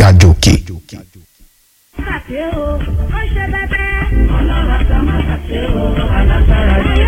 ga jòkè. Àṣé o, ó ṣe bẹ́bẹ́. Ọlọ́run àti ọmọ àṣé o, alágbára yìí.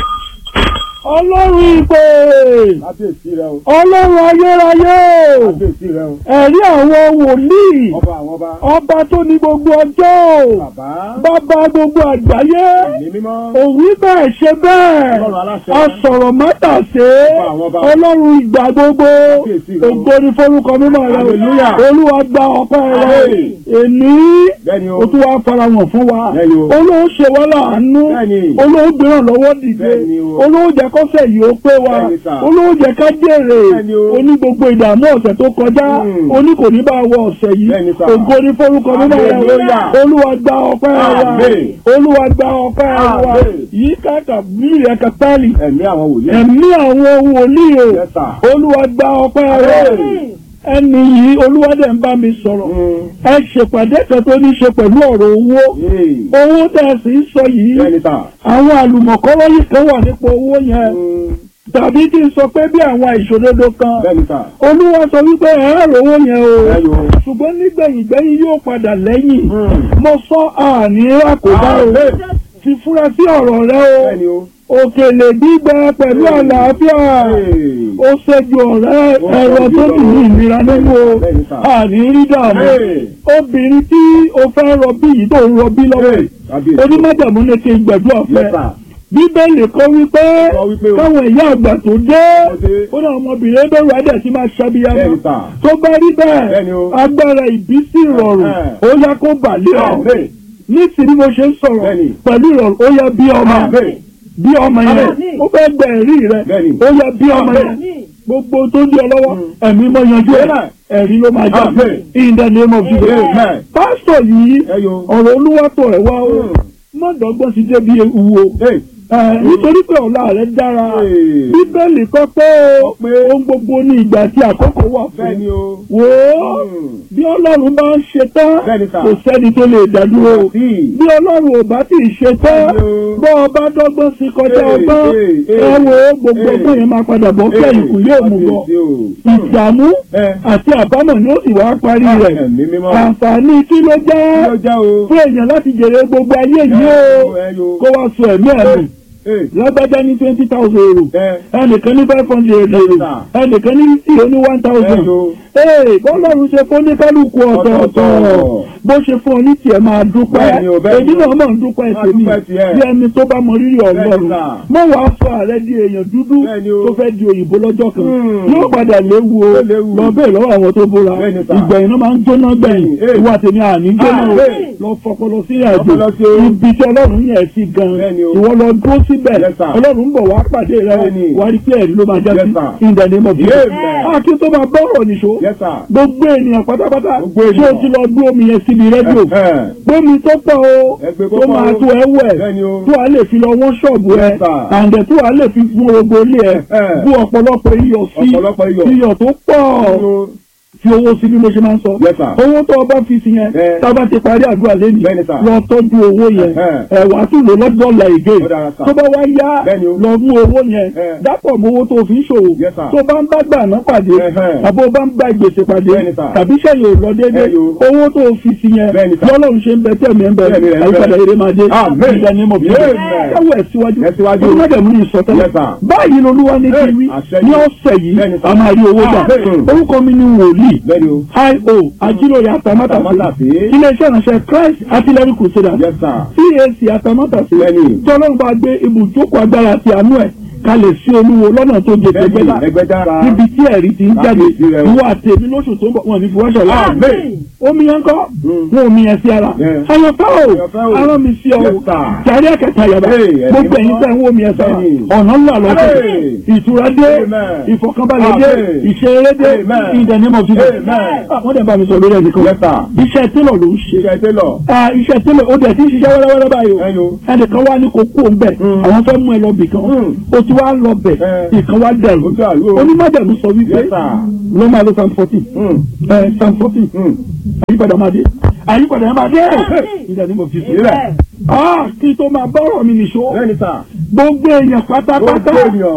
ọlọ́run ìpè kábíyèsí rẹ o ọlọ́run ayérayé kábíyèsí rẹ o ẹ̀rí àwọn wòlíì ọba àwọn ọba ọba tó ní gbogbo ọjọ́ bàbá bàbá gbogbo àgbáyé ẹ̀mí mímọ́ òwí bẹ́ẹ̀ ṣe bẹ́ẹ̀ ọlọ́run aláṣẹ asọ̀rọ̀ mátàsé Ọba àwọn ọba. ọlọ́run ìgbà gbogbo Kábíyèsí rẹ o. ògo ni forúkọ mímọ́ rẹ Hallelujah. olúwa gba ọpẹ́ rẹ Amen. èní bẹ́ẹ̀ni o o tún wá fara wọn fún wa Bẹ́ẹ̀ni o. olóhùn ṣe wá láàánú Bẹ́ẹ̀ni. olóhùn gbéràn lọ́wọ́ dìde Bẹ́ẹ̀ni o. olóhùn jẹ́ kọ́sẹ̀ yìí ó pé wa Bẹ́ẹ̀ni sà. olóhùn jẹ́ ká jèrè Bẹ́ẹ̀ni o. oní gbogbo ìdààmú ọ̀sẹ̀ tó kọjá Mm. oní kò ní bá wọ ọ̀sẹ̀ yìí Bẹ́ẹ̀ni sà. ògo ni forúkọ mímọ́ rẹ Hallelujah. olúwa gba ọpẹ́ wa Amen. olúwa gba ọpẹ́ wa Amen. yìí káàkà bíi ẹ̀ka pálí ẹ̀mí àwọn wòlíì ẹ̀mí àwọn wòlíì o Yes, sir. olúwa gba ọpẹ́ rẹ Amen. ẹni yìí olúwa dẹ̀ ń bá mi sọ̀rọ̀ Mm. ẹ ṣèpàdé kan tó ní ṣe pẹ̀lú ọ̀rọ̀ owó Yay. owó tẹ̀ sí ń sọ yìí bẹ́ẹ̀ni sà àwọn àlùmọ̀kọ́rọ́ yìí kan wà nípa owó yẹn Mm. tàbí kí n sọ pé bí àwọn ìṣòdodo kan bẹ́ẹ̀ni sà olúwa sọ wípé ẹ̀rọ owó yẹn o bẹ́ẹ̀ni o ṣùgbọ́n nígbẹ̀yìngbẹ́yìn yóò padà lẹ́yìn Mm. mo sọ àní rákòdá o Amen. ti fura sí ọ̀rọ̀ rẹ o bẹ́ẹ̀ni o òkèlè gbígbẹ pẹ̀lú àlàáfíà Hey. ó ṣẹ́jú ọ̀rẹ́ ẹ̀rọ tó ní ìnira nínú o Bẹ́ẹ̀ni sà. àní rí dààmú Hey. obìnrin tí o fẹ́ rọbí yìí tó ń rọbí lọ́wọ́ Hey. kábíyèsí onímọ̀jàmú ní kí n gbàdúrà Yes, fẹ́ sir. bíbélì kọ́ wípé Kọ́ wípé o. káwọn ìyá àgbà tó dé Tó dé. ó náà ọmọbìnrin bẹ̀rù adẹ̀ tí máa ṣàbíyamọ Bẹ́ẹ̀ni sà. tó bá rí Bẹ́ẹ̀ni bẹ́ẹ̀ o. agbára ìbísí ìrọ̀rùn Ẹ̀hẹ́. ó yá kó bàlẹ́ ọ̀ Amen. nísìnyí mo ṣe ń sọ̀rọ̀ Bẹ́ẹ̀ni. pẹ̀lú ìrọ̀rùn ó yá bí ọmọ Amen. bí ọmọ yẹn Àmín. ó fẹ́ gbẹ ẹ̀rí rẹ Bẹ́ẹ̀ni. ó yá bí ọmọ yẹn Àmín. gbogbo tó ń di ọ lọ́wọ́ ẹ̀mí mọ́ yanjú ẹ̀ Amen. ẹ̀rí ló máa já Amen. in the name of Jesus Amen. pásítọ̀ yìí ẹyọ ọ̀rọ̀ olúwàtọ̀ ẹ̀ wá ó Mm. má dọ́gbọ́n sí débi ewu o Hey. Ẹ, nítorí pé ọ̀la rẹ̀ dára Hey. bíbélì kọ́ pé Kọ́ pé ohun gbogbo ní ìgbà tí àkókò wà fún bẹ́ẹ̀ni o wò ó Mm. bí ọlọ́run bá ń ṣe tán Bẹ́ẹ̀ni sà. kò sẹ́ni tó lè dádúró Sí. bí ọlọ́run ò bá tí ì ṣe tán Bẹ́ẹ̀ni o. bọ́ ọba dọ́gbọ́n sí kọjá Hey, ọgbọ́n hey, ẹ hey. wo gbogbo Hey. ọgbọ́n yẹn máa padà bọ́ kí ẹ̀yìn kù yóò mú bọ́ Kábíyèsí o. ìdààmú Ẹ. àti àbámọ̀ ni ó sì wá parí rẹ̀ ẹ̀mí mímọ́ àǹfààní kí ló kí jẹ́ ló jẹ́ o fún èèyàn láti jèrè gbogbo ayé yìí o ẹyọ kó wá sọ ẹ̀mí ẹ̀mí Hey. lágbájá ní twenty thousand euro Ẹ. ẹnìkan ní five hundred euro Sà. ẹnìkan ní fifty ó ní one thousand Ẹyọ. ee bọ́lọ́run ṣe fún oníkálukú ọ̀tọ̀ọ̀tọ̀ Ọ̀tọ̀ọ̀tọ̀. bó ṣe fún ọ ní tiẹ̀ máa dúpẹ́ Bẹ́ẹ̀ni o, bẹ́ẹ̀ni èyí o. náà mọ̀ ń dúpẹ́ Máa tèmi dúpẹ́ tiẹ̀. bí ẹni tó bá mọ rírì ọlọ́run Bẹ́ẹ̀ni sà. mọ̀ wàá sọ ààrẹ di èèyàn dúdú Bẹ́ẹ̀ni o. tó fẹ́ di òyìnbó lọ́jọ́ kan Hmm. yóò padà léwu o Ó léwu. lọ bẹ́ẹ̀ lọ́wọ́ àwọn tó bóra Bẹ́ẹ̀ni sà. ìgbẹ̀yìn náà máa ń jóná gbẹ̀yìn Bẹ́ẹ̀ni. ìwà tèmi àní jóná o Ah, lọ fọpọlọ sí àjò Fọpọlọ sí o. ibi tí ọlọ́run yẹn sí gan Bẹ́ẹ̀ni o. ìwọ lọ dúró síbẹ̀ Yes, sir. ọlọ́run ń bọ̀ wá pàdé rẹ Bẹ́ẹ̀ni. wá rí pé ẹ̀rí ló máa já Yes, sí sir. in the name of Jesus. Amen. a kí tó máa bọ́rọ̀ nìṣó Yes, sir. gbogbo ènìyàn pátápátá Gbogbo tí o ènìyàn. ti lọ gbé omi yẹn síbi rédíò Ẹ̀hẹ́. gbómi tó pọ̀ o Ẹ gbé tó kó máa pọ̀ o. tó ẹ wẹ̀ Bẹ́ẹ̀ni o. tó a lè fi lọ wọ́n ṣọ́ọ̀bù ẹ Yes, sir. àǹdẹ̀ tó a lè fi fún gbogbo ilé ẹ Ẹ̀hẹ́. bú ọ̀pọ̀lọpọ̀ iyọ̀ sí Ọ̀pọ̀lọpọ̀ iyọ̀. iyọ̀ tó pọ̀ Ẹyọ. fi owó sí bí mo ṣe máa ń sọ Yes, sir. owó tó o bá fi sí yẹn Ẹ. tá a bá ti parí àdúrà lẹ́nu Bẹ́ẹ̀ni, sir. lọ tọ́jú owó yẹn Ẹ̀hẹ́. ẹ wàá tún lò lọ́dọ̀ ọ̀la ìgé Ó dára, sir. tó bá wá yá Bẹ́ẹ̀ni o. lọ mú owó yẹn Ẹ. dápọ̀ mọ́ owó tó o fi ń ṣòwò Yes, sir. tó bá ń bá gbà náà pàdé Ẹ̀hẹ́. àbó bá ń bá gbèsè pàdé Bẹ́ẹ̀ni, sir. tàbí sẹ́yìn ò lọ déédéé Ẹyọ. owó tó o fi sí yẹn Bẹ́ẹ̀ni, sir. lọ́lọ́run ṣe ń bẹ tẹ̀mí ẹ̀ ń bẹ Tẹ̀mí rẹ̀ ń bẹ. àyípadà eré máa dé Amen. ìgbà ní mọ̀ bí Amen. káwọ́ ẹ̀ síwájú Ẹ̀ síwájú. onímọ̀dẹ̀mú ní ìsọtẹ́lẹ̀ Yes, sir. báyìí lolúwa ní Hey, kí wí àṣẹ ní yìí. ọ̀sẹ̀ yìí Bẹ́ẹ̀ni, sir. a máa rí owó gbà Amen. orúkọ mi ni wòlíì Bẹ́ẹ̀ni o. io ajílòyè àtàmátàsí Àtàmátàsí. iléeṣẹ́ ìránṣẹ́ christ artillery crusaders Yes, sir. cac àtàmátàsí Bẹ́ẹ̀ni. tí ọlọ́run bá gbé ibùjókòó agbára àti àánú ẹ̀ kalẹ̀ sí olúwo lọ́nà tó jẹ Bẹ́ẹ̀ni tẹ́gbẹ́lá ẹgbẹ́ dára. níbi tí ẹ̀rí ti ń jáde Kábíyèsí rẹ o. ìwọ àtẹ̀mí lóṣù tó ń bọ̀ wọn ní fi wáṣọ láàrin Amen. omi yẹn kọ́ Mm. wọn omi yẹn sí ara Yeah. ayọ̀fẹ́ o Ayọ̀fẹ́ o. arán mi sí ọ Yes, sir. jàre ẹ̀kẹta yàrá Hey, ẹ̀mí gbogbo ẹ̀yin mímọ́. tẹ̀ ń wo omi yẹn sára Bẹ́ẹ̀ni. ọ̀nà ńlá lọ́sẹ̀ Hey. ìtura dé Amen. ìfọ̀kànbalẹ̀ dé Amen. ìṣeré dé Amen. in the name of Jesus Amen. Ah, wọ́n dẹ̀ bá mi sọ lórí ẹnìkan Yes, sir. iṣẹ́ télọ̀ ló ń ṣe Iṣẹ́ télọ̀. Ah, iṣẹ́ télọ̀ ó dẹ̀ ti ń ṣiṣẹ́ wẹ́rẹ́wẹ́rẹ́ báyìí o Ẹyọ. ẹnìkan wá ní kó kú òun bẹ̀ Mm. àwọn fẹ́ mú ẹ lọ bì kan Mm. o ti wá lọ bẹ̀ Eh. ìkan wá dẹ̀rù Ó dàrú o. onímọ̀dẹ̀rù sọ wípé Yes, sir. ló máa lo psalm fourteen Mm. psalm fourteen Mm. àyípadà máa dé àyípadà máa dé ìdá ni mo fi sí. Sílẹ̀. Ah, kí tó máa bọ́rọ̀ mi nìṣó Bẹ́ẹ̀ni sà. gbogbo èèyàn pátápátá Gbogbo ènìyàn.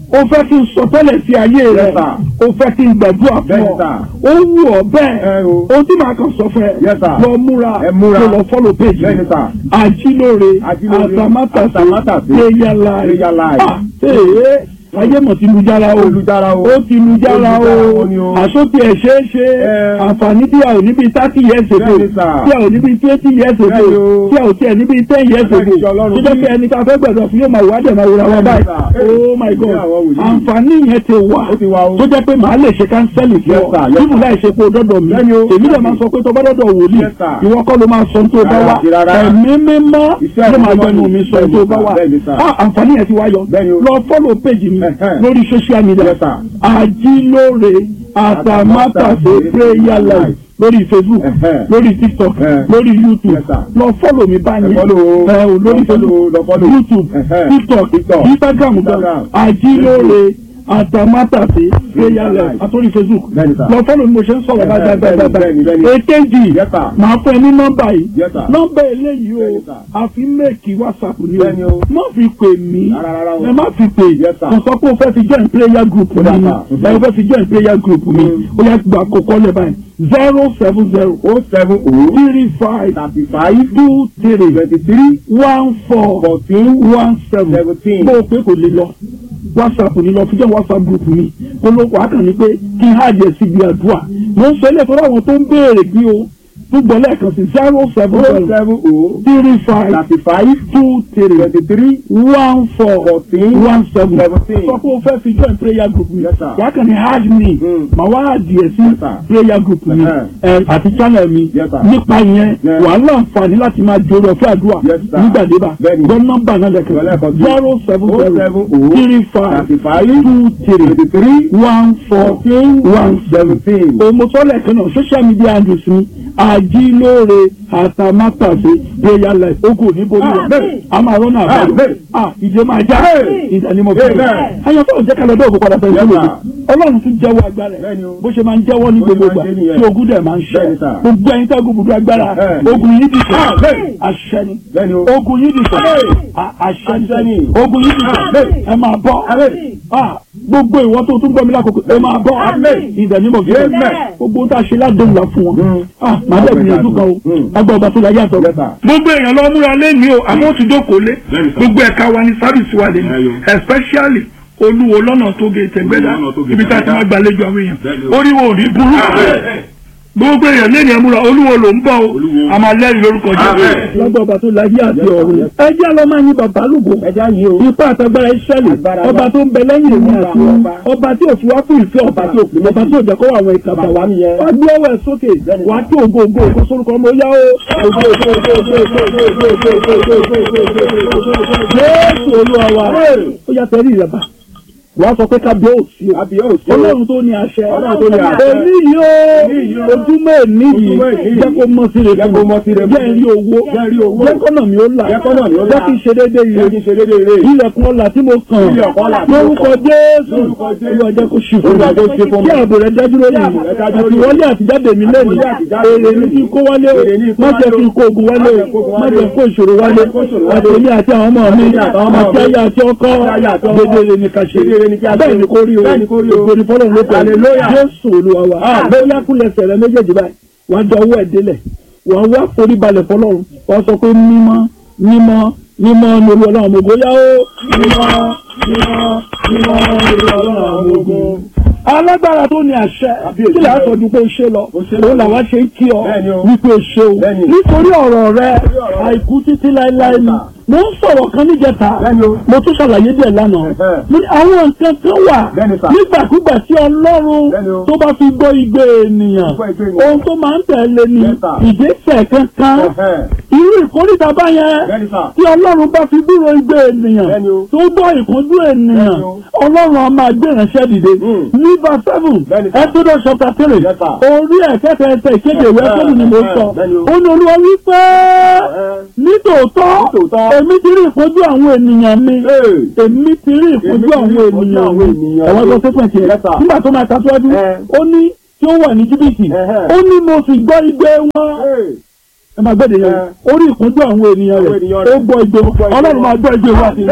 o fẹ́ kí n sọ tẹ́lẹ̀ sí ayé rẹ̀ Yes, sir. o fẹ́ kí n gbàdúrà fún Bẹ́ẹ̀ni, ọ sir. ó wù ọ́ bẹ́ẹ̀ Ẹ o. ohun tí màá kàn sọ fún ẹ Yes, sir. lọ múra Ẹ múra. kó lọ fọ́lọ̀ péjì Bẹ́ẹ̀ni, sir. àjílóore Àjílóore, àtàmátàsé àtàmátàsé, prayer life prayer life. Ah, ee ayé mọ̀ ti lu jára o Olùjára o. ó ti lu jára o Olùjára o ni o. àsókè ẹ̀ ṣeé ṣe Ẹ. àǹfààní tí a ò níbi thirty years ago Bẹ́ẹ̀ni, sir. tí a ò níbi twenty years ago Bẹ́ẹ̀ni o. tí a ò tiẹ̀ níbi ten years ago Bẹ́ẹ̀ni, ṣe Ọlọ́run tó jẹ́ bí. pé ẹni tá a fẹ́ gbẹ̀dọ̀ fún yóò máa wá dẹ̀ máa wúra wá Bẹ́ẹ̀ni, báyìí sir. oh my god Bí àwọn wòlíì. àǹfààní yẹn ti wà Ó ti wà o. tó jẹ́ pé màá lè ṣe kánsẹ́lì fún Yes, ọ sir. Yes, bíbù sir. láì ṣe pé o dọ́dọ̀ mi Bẹ́ẹ̀ni o. èmi dẹ̀ máa sọ pé tó bá dọ́dọ̀ wòlíì Yes, sir. ìwọ kọ́ ló máa sọ tó bá Rárá wá àti rárá. ẹ̀mí mímọ́ Iṣẹ́ ló máa ìmọ̀ gbẹnu ni. mi sọ Bẹ́ẹ̀ni, tó sir. bá wá Bẹ́ẹ̀ni, sir. Ah, àǹfààní yẹn ti wá yọ Bẹ́ẹ̀ni o. lọ fọ́lọ̀ péjì mi Ẹ̀hẹ́n. lórí social media Yes, sir. àjílóore àtàmátàsé prayer life lórí facebook Ẹ̀hẹ́n. lórí tiktok Ẹ̀hẹ́n. lórí youtube Yes, sir. lọ fọ́lọ̀ mi báyìí Ẹ follow o. ẹ o lórí Lọ follow o, facebook lọ follow. youtube Ẹ̀hẹ́n. tiktok TikTok. instagram gan Instagram. àjílóore àtàmátàsé prayer life life. àtòrí facebook Bẹ́ẹ̀ni, sir. lọ fọ́lọ̀ mi mo ṣe ń sọ̀rọ̀ Ẹ̀hẹ́n, báyìí báyìí bẹ́ẹ̀ni, báyìí bẹ́ẹ̀ni. èkejì Yes, sir. máa fún ẹ ní nọ́mbà yìí Yes, sir. nọ́mbà eléyìí o Bẹ́ẹ̀ni, sir. àfi méèkì whatsapp ni Bẹ́ẹ̀ni o o. má fi pè mí Rárá, rárá o. ẹ má fi pè Yes, sir. kò sọ pé o fẹ́ fi join prayer group mi Yes, ni sir. ẹ o fẹ́ fi join prayer group mi o yẹ gba kókó lẹ báyìí zero seven zero O seven O three five thirty five two three twenty three one four fourteen one seven seventeen. bó o pé kò lè lọ whatsapp ni lọ fi jẹ́ whatsapp group mi olóko akàn ní pé kí n hàjẹ́ síbi àdúrà mo ń sọ ilé ìtọ́jú àwọn tó ń béèrè bí o tún gbọ́ lẹ́ẹ̀kan sí zero seven O zero seven O three five thirty five two three twenty three one four fourteen one seven seventeen. sọ pé o fẹ́ fi join prayer group mi Yes, sir. wà á kàn ní hajj mi Mm. mà wá àdìẹ sí Yes, sir. prayer group mi Uh-huh. ẹ, àti channel mi Yes, sir. nípa yẹn Yes. wà á láǹfààní láti máa jòrò ọ̀fẹ́ àdúrà Yes, sir. nígbàdébà Bẹ́ẹ̀ni. gbọ́ nọ́mbà náà lẹ́kẹ̀ẹ́ Lẹ́ẹ̀kan sí. zero seven O zero seven O three five thirty five two three twenty three one four fourteen one seven seventeen. òmùsọ́lẹ̀ kan náà social media handles mi àjílóore àtàmátàsé prayer life ogun òní borí rẹ̀ Amen. a máa rọ́nà àbáyọ Amen. ah ìdè máa já Amen. ìdánimọ̀ fún mi Amen. ayọ̀fẹ́ òjẹ́ kalẹ̀ dọ́ọ̀kú padà fẹ́ Yes, sílẹ̀ sir. ọlọ́run tún jẹ́wọ́ agbára ẹ̀ Bẹ́ẹ̀ni o. bó ṣe máa ń jẹ́wọ́ ní Bó ṣe gbogbo máa ìgbà ń ṣe nìyẹn. tí ogun dẹ̀ máa ń ṣe Bẹ́ẹ̀ni, sir. gbogbo ẹ̀yin tẹ́ gbogbo agbára Bẹ́ẹ̀ni. ogun yìí dìtẹ̀ Amen. àṣẹ ni Bẹ́ẹ̀ni o. ogun yìí dìtẹ̀ Amen. à- àṣẹ Àṣẹ ni ni. ogun yìí dìtẹ̀ Amen. ẹ máa bọ́ Amen. Ah, gbogbo ìwọ tó tún gbọ́ mi lákòókò ẹ máa bọ́ Amen. ìdánimọ̀ fún mi Amen. gbogbo tá a ṣe ládùn là fún wọn Mm. ah màá dẹ̀ gbìyànjú kan o Mm. agbá ọba tó la yàtọ̀. Yes, sir. gbogbo èèyàn lọ múra lẹ́ni o àmọ́ ó ti dókòó lé Bẹ́ẹ̀ni, sir. gbogbo ẹ̀ka wa ní sábìsì wa lè ní Ẹyọ. especially olúwo lọ́nà tó gé tẹ̀gbẹ́dá Olúwo lọ́nà tó gé ibi tá a ti Tẹ̀gbẹ́dá. máa gbàlejò àwọn èèyàn Bẹ́ẹ̀ni o. oríwo ò ní burú gbogbo èèyàn lẹ́ni ẹ̀múra olúwo ló ń bọ̀ o Olúwo. a máa lẹ́rìí lórúkọ jẹ́ Amen. lọ́gbà ọba tó láyé àti ọ̀run ẹ jẹ́ lọ́ máa yin bàbá lùgbò Ẹja yìí o. ipa àtàgbára ìṣẹ̀lẹ̀ Agbára ọba wa. tó ń bẹ lẹ́yìn èmi Agbára àti ọba. ọba tí ò fi wá fún ìfẹ́ ọba tí ò pè ọba tí ò jẹ́ kó wà àwọn ìkàtà Bàbá wa mi yẹn. wá gbé ọwọ́ ẹ̀ sókè wá tó ògo ògo ògo sórúkọ ọmọ yá o. Jésù olúwa wa ó yà tẹ́lẹ̀ ìrẹ̀bà wàá sọ pé kábíyèsí o Kábíyèsí o. ọlọ́run tó ní àṣẹ Ọlọ́run tó ní àṣẹ. èmi yìí o Èmi yìí o. ojúmọ́ èmi yìí Ojúmọ́ èmi yìí. jẹ́ kó mọ́ sí rẹ̀ Jẹ́ kó mọ́ sí rẹ̀ fún jẹ́ rí owó Jẹ́ rí owó. jẹ́ kọ́nà mi ó là Jẹ́ kọ́nà mi ó là. jẹ́ kí n ṣe déédéé Jẹ́ kí yìí n ṣe déédéé rè. ilẹ̀kùn ọ̀la tí mo kàn Ilẹ̀kùn ọlà tí mo lórúkọ kàn. Jésù Lórúkọ Jésù. olúwa jẹ́ kó ṣì fún Olúwa jẹ́ kó ṣì fún mi mi. kí ààbò rẹ̀ dájú lórí Kí mi ààbò rẹ̀ dájú lórí mi. àtiwọlé àtijáde mi lẹ́nu Àtiwọlé àtijáde mi èrè mi lẹ́nu. kí n kó wálé o Èrè ní kó má wálé jẹ́ o. kí n kó ogun wálé Má jẹ́ kó o ogun má wálé jẹ́ o. kó ìṣòro wálé Má jẹ́ kó ìṣòro wálé. àti èmi àti àwọn ọmọ mi Àti àwọn ọmọ àti mi. ayé àti ọkọ Àti ayé àti ọkọ. gbèdéle ní ká ṣe Gbèdéle ní kí a ṣe. bẹ́ẹ̀ ni kó rí o Bẹ́ẹ̀ ni kó rí o. ògo ni fọlọ́run ló pẹ̀lú Hallelujah. Jésù olúwa wa bóyá kúnlẹ̀ sẹ̀rẹ̀ méjèèjì báyìí wàá dọ ọwọ́ ẹ̀ délẹ̀ wàá wá forí balẹ̀ fọlọ́run wàá sọ pé mímọ́ mímọ́ mímọ́ ni olú ọlọ́run ògo yá o mímọ́ mímọ́ mímọ́ ni olú ọlọ́run àwọn ogun. alágbára tó ní àṣẹ Kábíyèsí. kí lè aṣọ ju pé o ṣe lọ O ṣe lọ. òun làwa ṣe ń kí ọ Bẹ́ẹ̀ni o. wípé o ṣe o Bẹ́ẹ̀ni. nítorí ọ̀rọ̀ rẹ ọ̀rọ̀ rẹ. àìkú títí láéláé ni mo ń sọ̀rọ̀ kan níjẹta Bẹ́ẹ̀ni o. mo tún ṣàlàyé díẹ̀ lánàá Ẹ̀hẹ́. Mo ní àwọn nǹkan kan wà Bẹ́ẹ̀ni sà. nígbàkúgbà tí ọlọ́run Bẹ́ẹ̀ni o. tó bá fi gbọ́ igbe ènìyàn Gbọ́ igbe ènìyàn. ohun tó máa ń tẹ̀lé ni Yes, sir. ìgbésẹ̀ kankan Ẹ̀hẹ́. irú ìkórìtà báyẹn Bẹ́ẹ̀ni sà. tí ọlọ́run bá fi gbúrò igbe ènìyàn Bẹ́ẹ̀ni o. tó gbọ́ ìkúnjú ènìyàn Bẹ́ẹ̀ni o. ọlọ́run a máa gbé ìránṣẹ́ dìde Mm. ní verse seven Bẹ́ẹ̀ni sà. Exodus chapter three Yes, sir. orí ẹ̀kẹ́tẹ̀ ẹsẹ̀ ìkéde ìwé Ẹ̀hẹ́, ẹ̀kọ́dù ni mo ẹ̀hẹ́, sọ bẹ́ẹ̀ni o. ó ní olúwa wípé Ẹ̀hẹ́. nítòótọ́ Nítòótọ́. èmi ti rí ìfojú àwọn ènìyàn mi Ee. èmi ti rí ìfojú Èmi ti rí àwọn ìfojú ènìyàn àwọn mi ènìyàn ẹ̀wọ́n mi. tó ṣe pẹ̀tì ẹ̀ Yes, sir. nígbà tó máa tàṣíwájú Ẹ. ó ní tí ó wà ní jìbìtì Ẹ̀hẹ́. ó ní mo sì gbọ́ igbe wọn Ee. ẹ máa gbẹ́dẹ̀ yẹn Ẹ. ó rí ìkúnjú àwọn ènìyàn Àwọn rẹ̀ ènìyàn ó rẹ̀. gbọ́ igbe wọn gbọ́ igbe ọlọ́run wọn. máa gbọ́ igbe wọn àti Ee.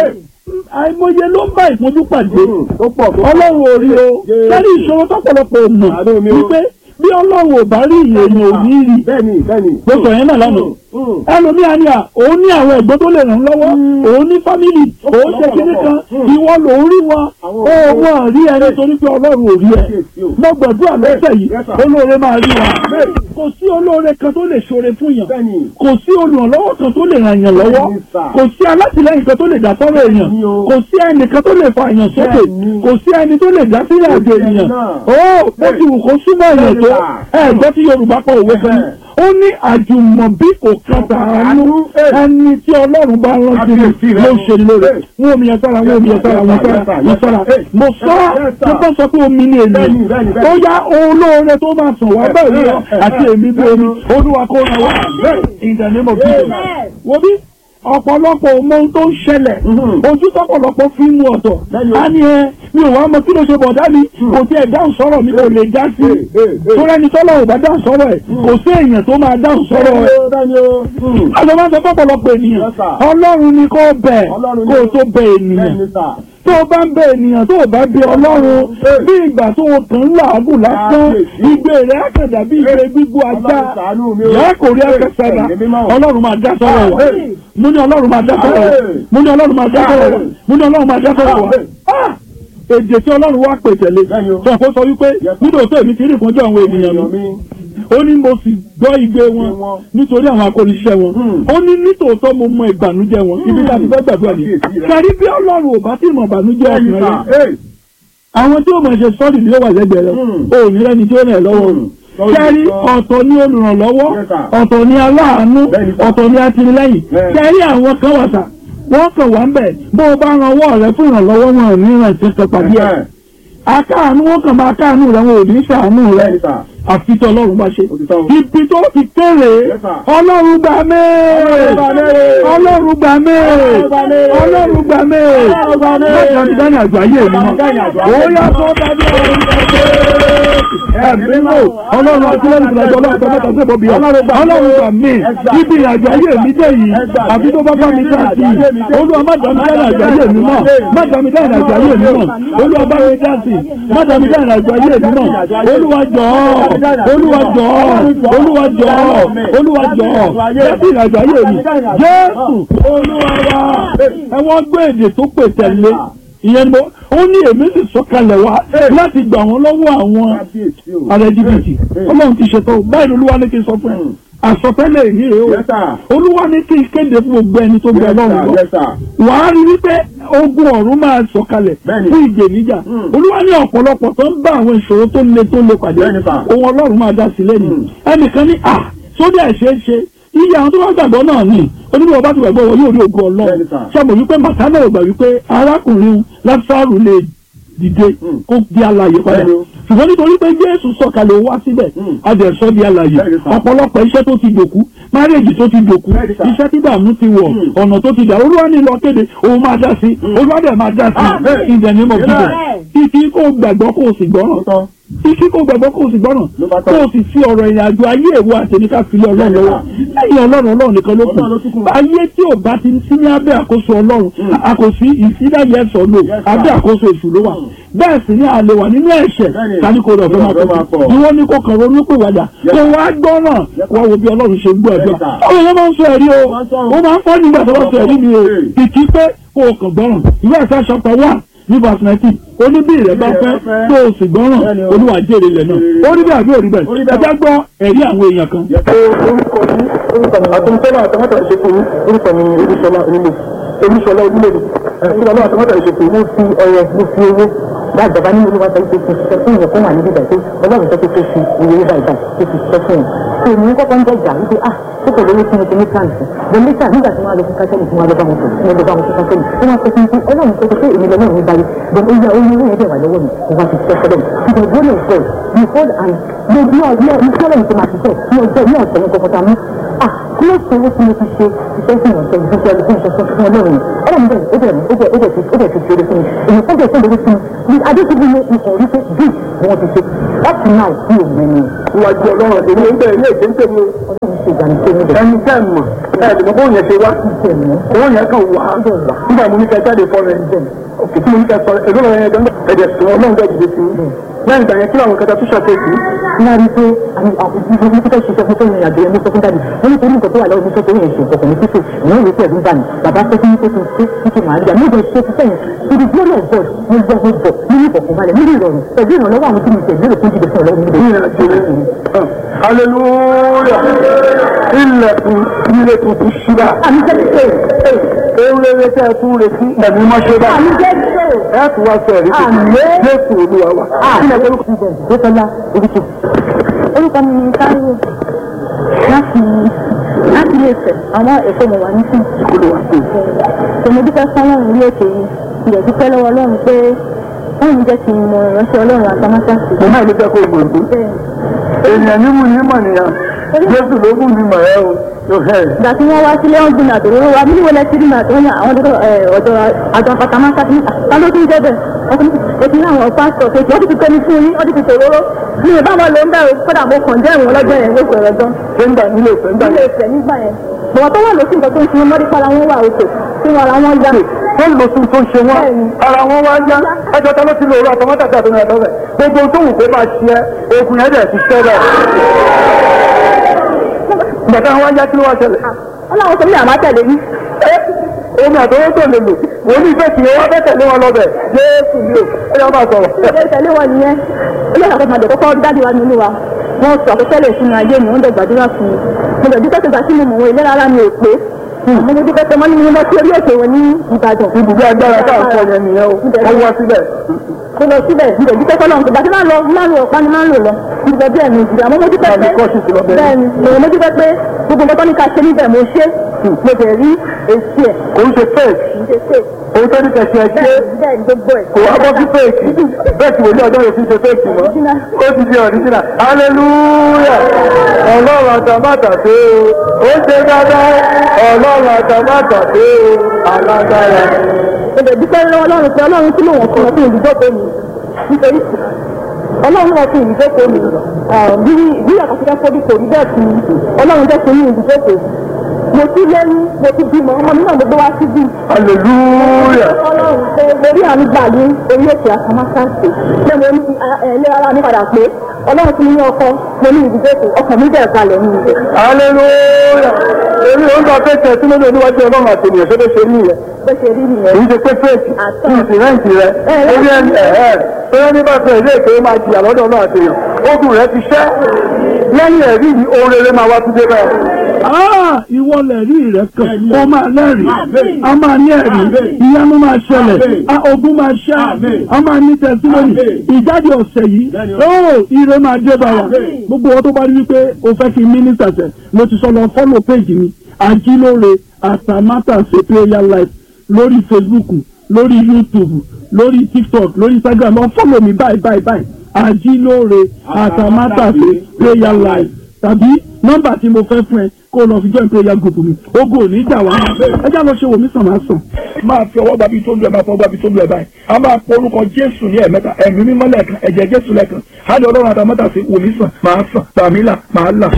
àìmọye ló ń bá ìpọ́njú pàdé tó pọ̀ tó ọlọ́run ò rí o Jésù. lẹ́ni ìṣòro tọ́pọ̀lọpọ̀ mọ̀ Àánú mi o. wípé bí ọlọ́run ò bá rí ìyẹn ò ní rí bẹ́ẹ̀ni bẹ́ẹ̀ni. gbogbo yẹn náà lánàá Mm. ẹlòmíà ni à òun ní àwọn ẹ̀gbọ́n tó lè ràn lọ́wọ́ òun ní fámìlì òun ṣe kíní kan ìwọ lòún rí wọn Àwọn ó òbí wọn rí ẹni torí pé ọlọ́run ò rí ẹ Kíyèsí o. mo gbàdúrà lọ́sẹ̀ yìí Yes, sir. olóore máa rí wa Bẹ́ẹ̀ni. kò sí olóore kan tó lè ṣoore fún yàn bẹ́ẹ̀ni. kò sí olùrànlọ́wọ́ kan tó lè ràn yàn lọ́wọ́ Bẹ́ẹ̀ni, sir. kò sí alátìlẹ́yìn kan tó lè dá sọ́rọ̀ èèyàn Bẹ́ẹ̀ni o. kò sí ẹnìkan tó lè fa èèyàn sókè Bẹ́ẹ̀ni. kò sí ẹni tó lè dá sílẹ̀ àjò Bẹ́ẹ̀ni ènìyàn náà. ó bó ti wù kó súnmọ́ èèyàn tó Bẹ́ẹ̀ni, ẹ gbọ́ tí Yorùbá kọ òwe kan ní ó ní àjùmọ̀bí kò kan tàánú ẹni tí Ọlọ́run bá rántí ni Kábíyèsí rẹ ló o. ṣe ní lóore Bẹ́ẹ̀. wọn omi yẹn sára wọn omi yẹn sára wọn sára wọn sára mo sọ Yes, sir. tó bá sọ pé omi ni ènìyàn Bẹ́ẹ̀ni, bẹ́ẹ̀ni, bẹ́ẹ̀ni. ó yá olóore tó máa sàn wá bẹ́ẹ̀ ni àti èmi bí omi Olúwa kó ra wá in the name of Jesus wo bí ọ̀pọ̀lọpọ̀ ọmọ ohun tó ń ṣẹlẹ̀ Mhm. ojú tọ́pọ̀lọpọ̀ fi ń mu ọ̀tọ̀ Bẹ́ẹ̀ni o. á ní ẹ mi ò wá mọ kí ló ṣe bọ̀dá mi kò tí ẹ̀ dáhùn sọ̀rọ̀ mi kò lè dá sí Hey, hey, hey. torí ẹni tọ́lọ̀ ò bá dáhùn sọ̀rọ̀ ẹ̀ kò sí èèyàn tó máa dáhùn sọ̀rọ̀ ẹ̀ Bẹ́ẹ̀ni o, bẹ́ẹ̀ni o. Mm. àjọ máa ń sọ pọ̀pọ̀lọpọ̀ ènìyàn Yes, sir. ọlọ́run ni kò bẹ̀ Ọlọ́run ni kó o o. tó bẹ ènìyàn bẹ́ẹ̀ni sà. tó o bá ń bẹ ènìyàn tó o bá bẹ ọlọ́run Hey. bí ìgbà tó o kàn ń làágùn lásán Kábíyèsí. igbe rẹ̀ àkàndá bí igbe gbígbó ajá Ọlọ́run ṣàánú mi o. yàrá kò rí akẹ́sẹ̀dá Ẹ̀mí mímọ́ o. ọlọ́run máa dá sọ́rọ̀ wa Hey. mo ní ọlọ́run máa dá sọ́rọ̀ wa Hey. mo ní ọlọ́run máa dá sọ́rọ̀ wa Hey. mo ní ọlọ́run máa dá sọ́rọ̀ wa Hey. Ah! èdè tí ọlọ́run wá pè tẹ̀lé Bẹ́ẹ̀ni o. sọ kó sọ wípé Yes, sir. nítorí tó èmi ti rí ìpọ́njọ́ àwọn ènìyàn mi Ènìyàn mi. ó ní mo sì gbọ́ igbe wọn wọn. nítorí àwọn akóniṣẹ́ wọn Hmm. ó ní nítòótọ́ mo mọ ìbànújẹ́ wọn ibi tí a ti fẹ́ gbàdúrà ní Kábíyèsí rẹ̀. kẹrí bí ọlọ́run ò bá tí mọ̀ ìbànújẹ́ Bẹ́ẹ̀ni ọkùnrin sà. rẹ Hey. àwọn tí ó mọ̀ ṣe sọ́ọ̀dì ni ó wà lẹ́gbẹ̀ẹ́ rẹ Hmm. ó ní lẹ́ni tí ó rẹ̀ lọ́wọ́ Hmm. rẹ̀ kẹrí ọ̀tọ̀ ní olùrànlọ́wọ́ Yes, sir. ọ̀tọ̀ ní aláàánú Bẹ́ẹ̀ni sà. ọ̀tọ̀ ní atìlẹ́yìn Bẹ́ẹ̀ni. kẹrí àwọn kan wà sà wọ́n kàn wá ń bẹ̀ bó o bá ran ọwọ́ rẹ fún ìrànlọ́wọ́ wọn ò ní ìrántí kan pàdé ẹ̀ Ẹ̀hẹ́n. akáàánú wọn kàn máa káàánú rẹ wọn ò ní ṣàánú rẹ Bẹ́ẹ̀ni sà. àfi tí ọlọ́run bá ṣe Òtítọ́ o. ibi tó ti kéré Yes, sir. ọlọ́run gbà mẹ́ẹ̀ Ọlọ́run gbà mẹ́ẹ̀. ọlọ́run gbà mẹ́ẹ̀ Ọlọ́run gbà mẹ́ẹ̀. ọlọ́run gbà mẹ́ẹ̀ Ọlọ́run gbà mẹ́ẹ̀. lọ́jọ́ ti dání àjọ ayé mi Ọlọ́run dání àjọ ayé mọ́ mi. ó yá tó dájú ẹ̀mí mọ́ ọlọ́run àti lẹ́nu ìgbàjọ ọlọ́run tó mẹ́ta sí ìbọ̀bí ọ̀ ọlọ́run gbà mí ibi ìrìnàjò ayé mi dé yìí àbí tó bá bá mi dá sí i olúwa má dá mi dá ìrìnàjò ayé mi mọ́ má dá mi dá ìrìnàjò ayé mi mọ́ olúwa bá mi dá sí i má dá mi dá ìrìnàjò ayé mi mọ́ olúwa jọ̀ọ́ olúwa jọ̀ọ́ olúwa jọ̀ọ́ olúwa jọ̀ọ́ láti ìrìnàjò ayé mi jésù olúwa wa ẹ wọ́n gbé èdè tó pè tẹ̀lé ìyẹn ni mo ó ní èmi sì sọ̀kalẹ̀ wá láti gbà wọ́n lọ́wọ́ àwọn Kábíyèsí o. ààrẹ jìbìtì ọlọ́run ti ṣètò báyìí olúwa ní kí n sọ fún ẹ àsọtẹ́lẹ̀ èyí rèé o Yes, sir. olúwa ní kí n kéde fún gbogbo ẹni tó gbẹ Yes, ọlọ́run sir. lọ Yes, sir. wàá rí wípé ogun ọ̀run máa sọ̀kalẹ̀ Bẹ́ẹ̀ni. fún ìjèníjà Mm. olúwa ní ọ̀pọ̀lọpọ̀ tó ń bá àwọn ìṣòro tó le tó le pàdé Bẹ́ẹ̀ni, sir. ohun ọlọ́run máa dá sí lẹ́nu Mm. ẹnìkan ní à sódì àìṣeé ṣe iye àwọn tó bá gbàgbọ́ náà ní onímọ̀ ọba ti gbàgbọ́ wọn yóò rí ogun ọlọ́run Bẹ́ẹ̀ni, sir. ṣàmọ̀ wípé màtánà ò gbà wípé arákùnrin lásàrù lè dìde Mm. kó di alààyè padà Bẹ́ẹ̀ni o. ṣùgbọ́n nítorí pé jésù sọ̀kalẹ̀ wá síbẹ̀ Mm. adẹ̀sọ́ di alààyè Bẹ́ẹ̀ni, sir. ọ̀pọ̀lọpọ̀ iṣẹ́ tó ti dòkú márèèjì tó ti dòkú Bẹ́ẹ̀ni, sir. iṣẹ́ tí dààmú ti wọ̀ Mm. ọ̀nà tó ti dà olúwa ní lọ kéde òun máa dá sí olúwa dẹ̀ máa dá Ah, sí bẹ́ẹ̀. in the name of Jesus Yes. títí kó gbàgbọ́ kó o sì gbọ́ràn Lóòótọ́. títí kó gbàgbọ́ kó o sì gbọ́ràn Ló bá kó tán. o sì fi ọ̀rọ̀ ìrìn àjò ayé ìwọ àtẹnika fi lé ọlọ́run lọ́wọ́ lẹ́yìn ọlọ́run ọlọ́run nìkan ló kù Ọlọ́run ló tún kù. ayé tí ò bá ti sí ní abẹ́ àkóso ọlọ́run àkòsí ìsídà yes or no Yes, sir. abẹ́ àkóso èṣù ló wà bẹ́ẹ̀ sì ni àlè wà nínú ẹ̀ṣẹ̀ Bẹ́ẹ̀ni. tani kò rọ̀ fẹ́ máa Ọ̀fẹ́ máa pọ̀ pọ̀. bí wọ́n ní kó kàn ronú pé wàdà Yes. kó wá gbọ́ràn Yes, wá wo bí ọlọ́run ṣe ń gbọ́ ẹ̀dọ́ Yes, sir. àwọn èèyàn máa ń sọ ẹ̀rí o Wọ́n sọ. ó máa ń fọ́ nígbà tó bá sọ ẹ̀rí mi o Hey. kìkì pé kó o kàn gbọ́ràn ìwé ẹ̀sẹ̀ chapter one ní verse nineteen ó ní bí ìrẹ́ bá Bí ìrẹ́ fẹ́ bá fẹ́. tó o sì gbọ́ràn Bẹ́ẹ̀ni o. olúwa jèrè ilẹ̀ náà ó rí bẹ́ẹ̀ àbí ò rí Ó rí bẹ́ẹ̀ bẹ́ẹ̀. ẹ jẹ́ gbọ́ ẹ̀rí àwọn èèyàn kan. Yes, sir. orúkọ mi orúkọ mi àtúntọ́lá àtàmátà ìṣètò yìí orúkọ mi olúṣọlá onílé olúṣọlá onílé olúṣọlá àtàmátà ìṣètò mo fi ọrẹ mo fi owó dáàbàbá nínú olúwa sọ pé kí n ṣiṣẹ́ fún ìyẹn fún wà níbí báyìí pé ọlọ́run sọ pé kí n fi ìwé yìí báyìí báyìí kí n fi ṣiṣẹ́ fún yẹn. tó èmi kọ́kọ́ ń jẹ́jà wípé ah ó kò lówó tí mo ti ní káàsì bó lẹ́tà nígbà tí wọ́n á lọ fún kásẹ́lì tí wọ́n á lọ bá wọn sọ̀rọ̀ tí wọ́n lọ bá wọn fún kásẹ́lì wọ́n á sọ fún mi pé ọlọ́run sọ pé èmi lọ́wọ́ mi báyìí bọ́n ó yá owó yẹn dẹ̀ wà lọ́wọ́ mi mo wá ti ṣiṣẹ́ fọ́lọ́ mi ṣùgbọ́n ìwọ́n lè fẹ́ behold and mo bí ọjọ́ ìṣẹ́lẹ̀ ti máa ṣiṣẹ́ ní ọjọ́ ní ọ̀sẹ̀ ní kọ̀kọ́ta mú ah kí ló ṣe owó tí mo ti ṣe iṣẹ́ fún ìrànṣẹ́ ìfúnṣẹ́ ẹni fún ìṣẹ́ṣẹ́ fún ọlọ́run ọlọ́run bẹ́ẹ̀ ó bẹ̀rẹ̀ ó bẹ̀rẹ̀ ó bẹ̀rẹ̀ ó bẹ̀rẹ̀ ti ṣe eré fún mi èyí tó bẹ̀rẹ̀ tó lórí fún mi adéṣubú ní ikọ̀ orí pé bí wọ́n ti ṣe up to now bí òun ẹni Iwájú ọlọ́run èmi ń bẹ̀ ilé ìgbésẹ̀ mi o. ọlọ́run ṣe ṣe ìgbà nìkan níbẹ̀. ẹni tẹ́ ẹ̀ mọ̀ ẹ̀ lè mọ bóun yẹn ṣe wá owó yẹn kàn wá nígbà mo ní kẹ́ jáde fọ́ rẹ̀ òkè tí mo ní kẹ́ sọ èdè lọ́wọ́ yẹn gbẹ́ngbẹ́ ẹ̀jẹ̀ sùn ọlọ́run bẹ́ẹ̀ dìde sí i lẹ́yìn ìgbà yẹn kí làwọn kẹta tó ṣàkóso ní a rí i pé àwọn àbúrò ní kíkẹ́ ṣiṣẹ́ fún sẹ́yìn àjọ yẹn ní sọ fún dáàbì wọ́n ní torí nǹkan tó wà lọ́wọ́ ní sọ torí ẹ̀ṣẹ̀ ìkọ̀kọ̀ ní títò ìyẹn ìwé pẹ̀lú bá mi bàbá sọ fún mi pé kí n ṣe títí màá rí i àmì ìjọ ṣe fún sẹ́yìn ibi tí ó lọ bọ̀ mo gbọ́ mo bọ̀ nínú ìfọ̀kànbalẹ̀ nínú ìrọ̀rùn pẹ̀lú ìrànlọ́wọ́ àwọn tí mo tẹ̀lé òkú jíde fún ọlọ́run níbẹ̀. ìyẹn àti ìrìn hallelujah ilẹ̀kùn ilé tuntun ṣíra àmì jẹ́ ṣe ewúrẹ́ tẹ́ ẹ tún retí ẹ̀mí mọ́ṣẹ́ bá àmì jẹ́ ṣe ẹ tún wá sọ ẹ̀rí tuntun Àmín. jésù olúwa wa àmì jẹ́ ṣe ìgbésọ̀lá oríṣi. orúkọ mi ni táíwò láti láti ilé ìfẹ́ àwọn èkó mo wà nísìn. olúwa sí tòmí dúpẹ́ fọlọ́run ní ètò yìí ilẹ̀ dúpẹ́ lọ́wọ́ ọlọ́run pé wọ́n ń jẹ́ kí n mọ ìránṣẹ́ ọlọ́run àtàmátàsí. mo náà ló jẹ́ kó gbòǹdó bẹ́ẹ̀ èèyàn ní mú ní mọ̀ nìyàn jésù ló mú ní mọ̀ ẹ́ o yóò hẹ́ ẹ̀. ìgbà tí wọ́n wá sílé wọn gbin àtòrò wa bí wọlé sí nínú àtòrò yẹn àwọn ọ̀dọ́ ọ̀dọ́ àjọ àtàmátàsí ta ló tún jẹ́ bẹ́ẹ̀ ọkùnrin ètò ní àwọn pásítọ̀ kejì wọ́n ti fi pẹ́ni fún yín wọ́n ti fi tòróró mi ò bá wọn lò ń bẹ̀rù kódà mo kàn jẹ́ ìwọ̀n lọ́jọ́ yẹn ló sọ̀rọ̀ gan nígbà nílé ìfẹ́ nígbà ilé ìfẹ́ nígbà yẹn bọ̀wọ̀ tó wà lóṣù nǹkan tó ń ṣe mọ́rí para wọn wà òkè tí wọn ara wọn yá wọ́n lọ sí tó ń ṣe wọ́n Bẹ́ẹ̀ni. ara wọn wá yá ẹjọ́ tá ló ti lò ó àtọmọ́tà tí àtọmọ́ ẹ̀tọ́ rẹ̀ gbogbo tó wù kó máa ṣe ẹ́ ogun yẹn dẹ̀ ti ṣẹ́ bẹ́ẹ̀. ìgbà táwọn wá yá kí ló wá ṣẹlẹ̀ wọn làwọn sọ mí àmà tẹ̀lé yín omi àtọwọ́ tó lè lò wọ́n ní ìfẹ́ kì í wọ́n fẹ́ tẹ̀lé wọn lọ bẹ̀ jésù mi ò ó yá máa sọ̀rọ̀. ilé tẹ̀lé wọn nìyẹn ilé ìyàtọ̀ máa dẹ̀ kọ́kọ́ dájú wa nínú wa wọn sọ àkọsẹ́lẹ̀ sínú ayé mi wọ́n dẹ̀ gbàdúrà fún mi mo dẹ̀ dúpẹ́ tó gbà sí mi mọ̀ wọn ìlera ara mi ò pé mo ní dúpẹ́ tó mọ́ nínú lọ sí orí òkè wọn ní Ìbàdàn ibùdó agbára tá à ń sọ yẹn nìyẹn o wọ́n wá síbẹ̀. mo lọ síbẹ̀ mo dẹ̀ dúpẹ́ fọlọ́run tó gbà tí máa lọ máa lọ ọ̀pá ni máa ń lò lọ mo dẹ̀ bí ẹ̀mí ìjìyà mo mo dúpẹ́ Àbí pé kọ́ọ̀ṣì ti lọ bẹ̀rẹ̀. bẹ́ẹ̀ni mo mo dúpẹ́ pé gbogbo nǹkan tó ní ká ṣe níbẹ̀ mo ṣe mo dẹ̀ rí èsì ẹ̀ kò ń ṣe fake kì í ṣe ṣe òun tó ní kẹ̀sì ẹ̀ ṣe bẹ́ẹ̀ bẹ́ẹ̀ ni gbogbo ẹ̀ kò wá bọ́ sí fake bẹ́ẹ̀ tí wòlíì ọjọ́ yóò fi ṣe fake mọ́ ó ti di ọ̀ríjìnà hallelujah ọlọ́run àtàmátà tó ó ṣe dáadáa ọlọ́run àtàmátà tó alágbára. mo dẹ̀ dúpẹ́ lọ́wọ́ ọlọ́run pé ọlọ́run tí mò ń fún ọ fún ìdíjókòó mi nítorí ọlọ́run náà fún ìdíjókòó mi bí bí àkọsílẹ̀ fọ́bí kò rí bẹ́ẹ̀ fún mi ọlọ́run jẹ́ fún mi ìdíjókòó mo ti lẹ́yìn mo ti bímọ ọmọ mi náà mo gbé wá síbí hallelujah ọlọ́run pé lórí àmì gbà ní orí ètò àkàmásáǹsì pé mo ní ẹ̀ẹ́lẹ́ ara mi padà pé ọlọ́run ti ní ọkọ mo ní ìdíjókòó ọkàn mi bẹ̀rẹ̀ kalẹ̀ ní ibẹ̀ hallelujah èmi ò ń gba pẹ́ẹ́tẹ̀ tí lóde níwájú ọlọ́run àti ènìyàn tó lè ṣe ní ìyẹn bó ṣe rí nìyẹn kì í ṣe pé fake Àtọ̀. kì í sì rẹ́ǹtì rẹ Ẹ, orí ẹni ẹ̀ẹ́ bóyá nígbà tó ilé ìpè máa jìyà lọ́dọ̀ ọlọ́run àti èèyàn ogun rẹ ti ṣẹ́ lẹ́yìn ẹ̀rí yìí ohun rere máa wá tún dé bẹ́ẹ̀. Ah, ìwọ lẹ̀rí rẹ̀ kan ó máa lẹ́rìí a máa ní ẹ̀rí ìyanu máa ṣẹlẹ̀ a ogun máa ṣẹ́ a máa ní tẹ̀síwòrì ìjáde ọ̀sẹ̀ yìí ó ire máa dé bá wa gbogbo wọn tó bá rí wípé o fẹ́ kí mínísítà tẹ̀ mo ti sọ lọ fọ́lọ̀ péjì mi àjílóore àtàmátàsé prayer life lórí facebook lórí youtube lórí tiktok lórí instagram lọ fọ́lọ̀ mi báyìí báyìí báyìí àjílóore àtàmátàsé prayer life tàbí nọ́mbà tí mo fẹ́ fún ẹ kó o lọ fi join prayer group mi ogun ò ní jà wá ẹjá lọ ṣe wò mí sàn máa sàn. máa fi ọwọ́ gbàbí tó lu ẹ̀ máa fọwọ́ gbàbí tó lu ẹ̀ báyìí a máa pọ orúkọ jésù ní ẹ̀mẹ́ta ẹ̀mí mímọ́ lẹ́ẹ̀kan ẹ̀jẹ̀ jésù lẹ́ẹ̀kan á ní ọlọ́run àtàmọ́tà sí wò mí sàn máa sàn tàmí là máa là.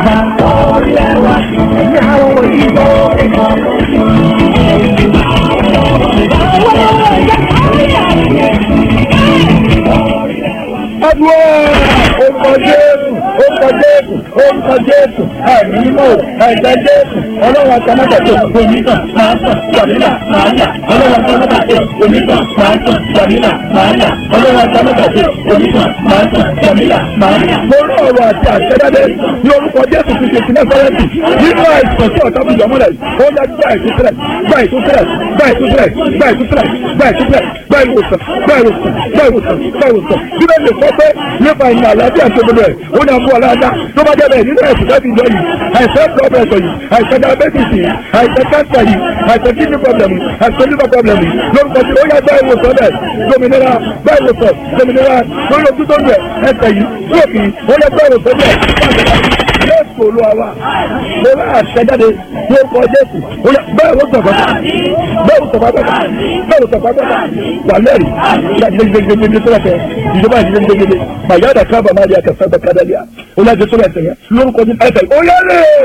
Adúlọ́ orúkọ Jésù orúkọ Jésù orúkọ Jésù ẹ̀mí mímọ́ ẹ̀jẹ̀ Jésù ọlọ́run àtàmọ́tà tó onígbà máa sàn tàmílà máa là ọlọ́run àtàmọ́tà tó onígbà máa sàn tàmílà máa là ọlọ́run àtàmọ́tà tó onígbà máa sàn tàmílà máa là. Mo rí ọ̀rọ̀ àti àṣẹjáde ní orúkọ Jésù ti ṣe sílẹ̀ sọ́rẹ́ǹtì nínú àìsàn tí ọ̀tá fi yọmọ́lẹ̀ ó yá gbá ìtúsílẹ̀ gbá ìtúsílẹ̀ gbá ìtúsílẹ̀ gbá ìtúsílẹ̀ gbá ìtúsílẹ̀ gbá ìwòsàn gbá ìwòsàn gbá ìwòsàn gbá ìwòsàn bí bẹ́ẹ̀ lè sọ pé nípa ìmọ̀ àlàáfíà tó gbogbo ẹ̀ ó ní àmú ọ̀làdá tó bá jẹ́ bẹ́ẹ̀ nínú ẹ̀sùn láti ìjọ yìí àìsàn blood pressure yìí àìsàn diabetes yìí àìsàn cancer yìí àìsàn kidney problem yìí àìsàn liver problem yìí lórúkọ tí ó yá gbá ìwòsàn bẹ́ẹ̀ dominira gbá ìwòsàn dominira lórí ojú tó ń bẹ̀ ẹsẹ̀ yìí lóòkì ó yá gbá ìwòsàn bẹ́ẹ̀ jésù olúwa wa mo bá àṣẹjáde ní orúkọ jésù ó yá bẹ́ẹ̀ ló sọ̀kọ́ bẹ́ẹ̀ ló sọ̀kọ́ bẹ́ẹ̀ bẹ́ẹ̀ ló sọ̀kọ́ bẹ́ẹ̀ wà lẹ́rìí gbẹgbẹgbẹgbẹ sọ̀rọ̀ tẹ ìjọba ìdílé gbẹgbẹgbẹ bàyá àdàkà bàmá àdìyà kẹfẹ́ bàkàdàlíà ó yá jésù rẹ̀ tẹ̀yẹ lórúkọ jésù ẹ̀sẹ̀ ó yá lẹ́ẹ̀.